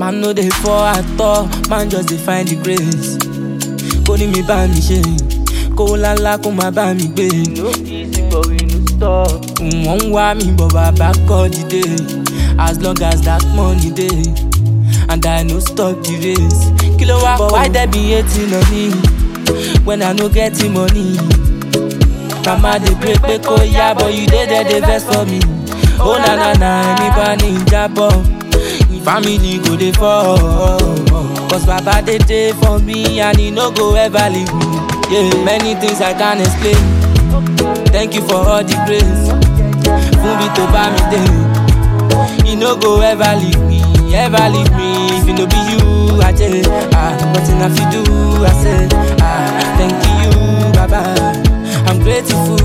Man no dey fall at all, man just dey find the grace. Kó ní mi bá mi ṣe, kó lálá kó má bá mi gbé. No easy but we no stop. Wọ́n ń wá mi bọ̀ bàbá kọ́ dìde. As long as that money dey, and I no stop the race. Kí ló wá kọ́? But why there be hating on me when I no get the money? Mama dey pray pé kó yá but you dey there dey vex for me. Ó na na na ẹni bá ní ìjábọ̀. Family go dey fall. Cause baba dey dey for me and he no go ever leave me. Yeah, many things I can't explain. Thank you for all the grace. Fún mi tó bá mi dé. He no go ever leave me, ever leave me. If it no be you, I tell ah, nothing I fit do. I say ah, thank you, Baba. I'm grateful.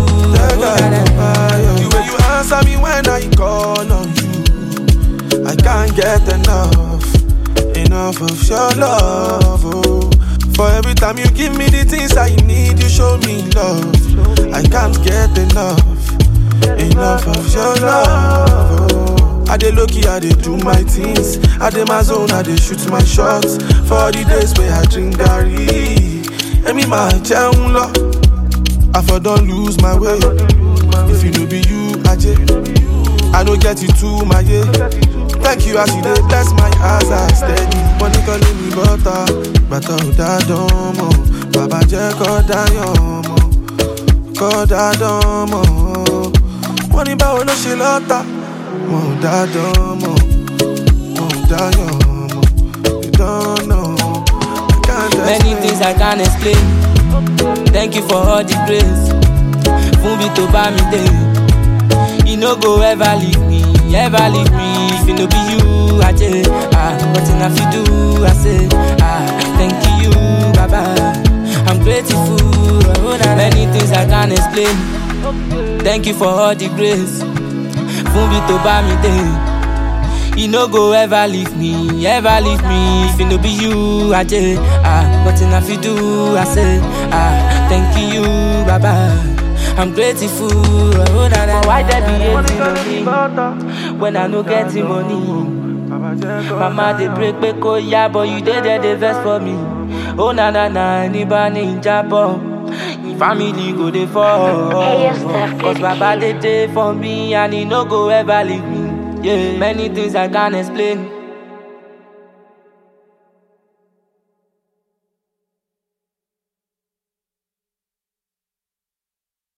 The way you answer me when I call on you, I can't get enough, enough of your love. Oh. For every time you give me the things I need, you show me love. I can't get enough, enough of your love. Oh. I dey lucky, I dey do my things. I dey my zone, I dey shoot my shots. For the days where I drink garri, Emi ma jẹun lọ. I for don lose my way. If you no be you, Aje, I no get it too, my yeah. Thank you as you dey bless my eyes, I steady. Money calling me butter, bàtà ò dá dán mọ́. Bàbá jẹ́ kọ́ dáyọ̀ mọ́, kọ́ dá dán mọ́. Wọ́n ní báwo ló ṣe lọ́tà? Wọ́n ò dá dán mọ́, wọ́n ò dáyọ̀ mọ́. You don't know, I can't Many explain. things I can't explain. Thank you for all the grace. Fún mi tó bá mi dé. He no go ever leave me, ever leave me. If it no be you, I tell ah, nothing I fit do. I say ah, thank you, Baba. I'm grateful. Oh, na- Many things I can't explain. Thank you for all the grace. Fún mi tó bá mi dé. He no go ever leave me, ever leave me. If it no be you, I tell ah, nothing I fit do. I say ah, thank you, Baba. I'm grateful. Oh, na, na. But why there be hating on me when I no get the money? Mama dey pray pé kó yá but you dey there dey vex for me. Ó na na na ẹni bá ní ìjábọ̀. Family go dey fall. Cause baba dey dey for me and he no go ever leave me. Yeah, many things I can't explain.